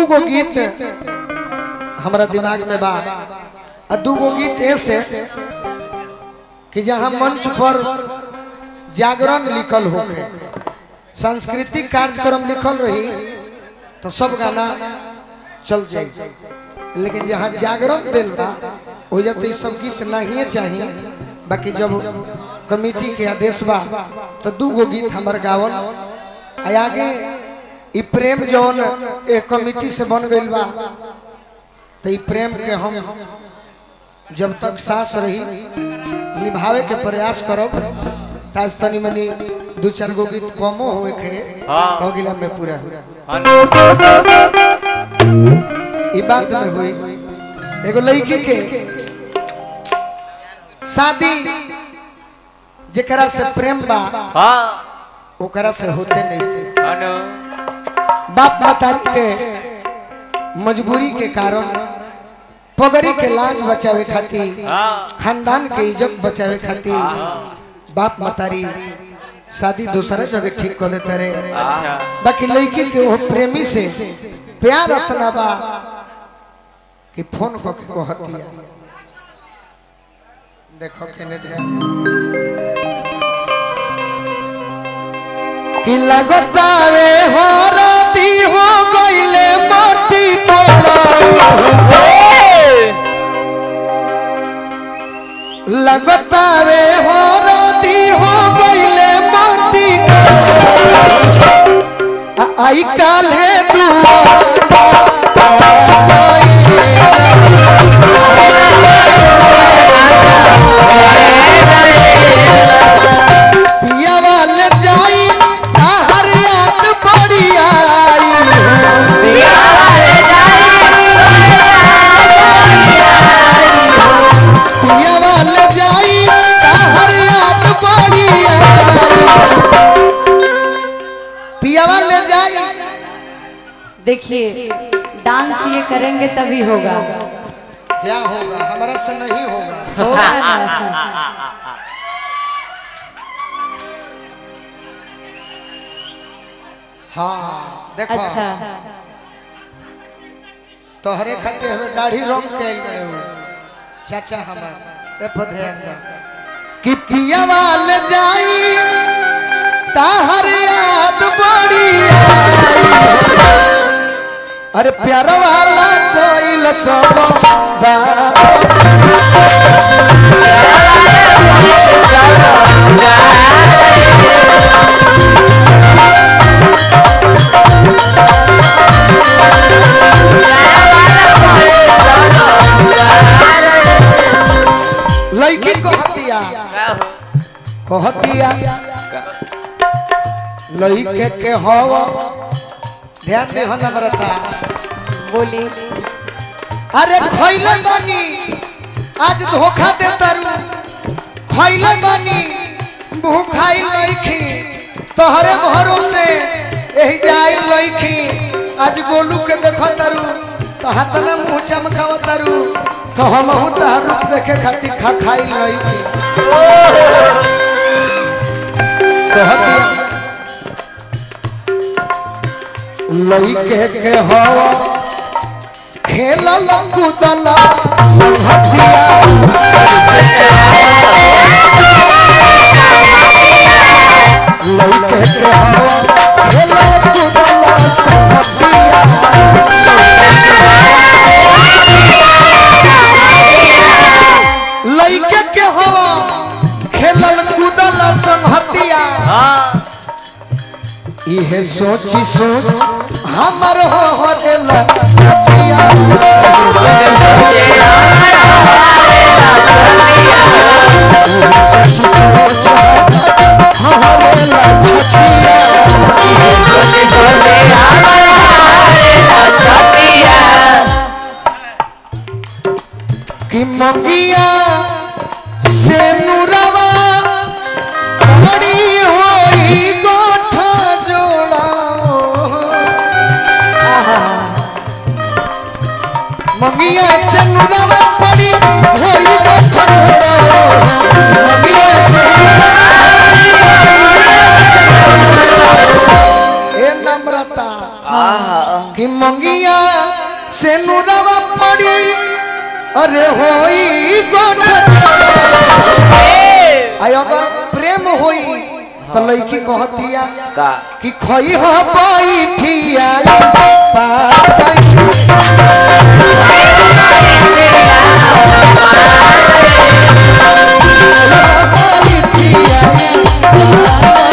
दू गो गीत हमारा दिमाग में बा आ दू गो गीत ऐसे कि जहाँ मंच पर जागरण लिखल हो सांस्कृतिक कार्यक्रम लिखल रही तो सब गाना चल जाए लेकिन जहाँ जागरण दिल बा हो जाते ई सब गीत नहीं चाहिए बाकी जब कमेटी के आदेश बा तो दू गो गीत हमार गावन आ आगे ई प्रेम जौन एक कमेटी से बन गइल बा तो ई प्रेम के हम जब तक सांस रही निभावे के प्रयास करब ताज तनी मनी दू चार गो गीत कमो होए के हाँ। तो अगला में पूरा हाँ ई बात में हुई एगो लड़की के शादी जेकरा से प्रेम बा हाँ ओकरा से होते नहीं हाँ नो। बाप माता के मजबूरी के कारण पगड़ी के लाज बचावे खातिर हाँ खानदान के इज्जत बचावे खातिर बाप मतारी शादी दूसरे जगह ठीक कर देते रहे अच्छा बाकी लड़की के वो प्रेमी से प्यार अतना बा कि फोन को के कहती है देखो केने ध्यान कि लगता रे हो राती हो गइले माटी लगता रे हो राती हो गइले माटी आ- आई काल है दुआ पिया वाले जाई हर याद पड़ी आई पिया वाले जाई हर याद पड़ी आई पिया वाले जाई देखिए डांस ये करेंगे तभी होगा क्या होगा हमारा से नहीं होगा होगा ना हाँ देखो अच्छा तोहरे खातिर हमें दाढ़ी रंग कैल गए हो चाचा हमार ए पर ध्यान दो कि पिया वाल जाई ताहर याद बड़ी आई। अरे प्यार वाला कोइल सब बा लड़की कहतिया कहतिया लड़के के हव ध्यान दे हो नम्रता बोलिए अरे खैले बानी आज धोखा दे तारू खैले बानी भूखाई लईखी तोहरे भरोसे यही जाई लईखी आज गोलू के देखो तारू तो हाथ में मुंह चमकाव तारू तो हम हूं तार रूप देखे खातिर खा खाई लईखी कहती लईके के हवा खेलल कूदल संहतिया लइके के हवा खेलल कूदल संहतिया लइके के हवा खेलल कूदल संहतिया हाँ इहे सोची सोच हमर हो हरेला छतिया सोची सोच हरेला छतिया कि मंगिया से मुरवा बड़ी होई गोठा जोड़ा मंगिया से मुरवा बड़ी होई गोठा जोड़ा मंगिया से ए नम्रता आहा कि मंगिया से नुरवा पड़ी अरे होई गोठ आई अगर प्रेम होई तो लड़की कहतिया का कि खई हो बैठिया पाई बैठिया